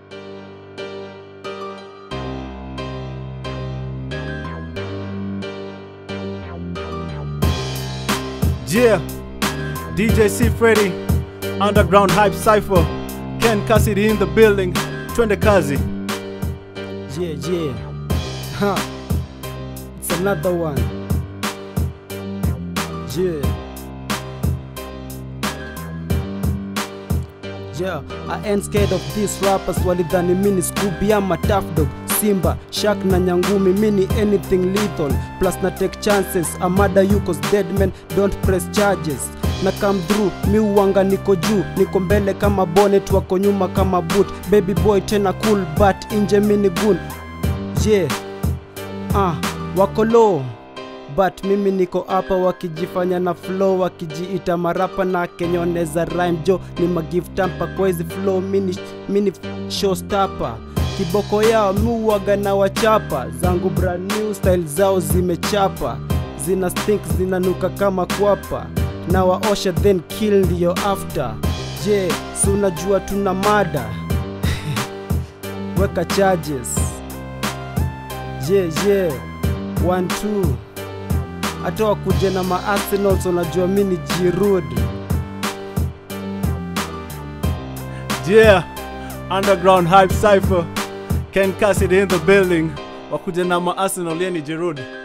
Yeah, DJ C Freddy, Underground Hype Cypher, Ken Cassidy in the building, twende kazi. Yeah, yeah. Huh. It's another one. Yeah. Yeah, I ain't scared of these rappers walidhani mini Scooby ama Tough Dog Simba, Shaq na Nyangumi mini anything lethal plus na take chances Amada yuko's dead man don't press charges na come through mi uwanga niko juu niko mbele kama bonnet wako nyuma kama boot baby boy tena cool but inje mini gun yeah ah wako low but mimi niko hapa wakijifanya na flow wakijiita marapa na kenyoneza rhyme jo ni magive tampa kwa hizi flow mini, mini showstopper kiboko yao miuwaga na wachapa zangu brand new style zao zimechapa zina stink zinanuka kama kwapa na waosha then kill ndiyo after je si unajua tuna mada weka charges je je one two hata wakuje na maarsenals unajua mi ni jirud Yeah, Underground Hype Cypher, Ken Cassidy in the building, wakuja na ma Arsenal yani Giroud.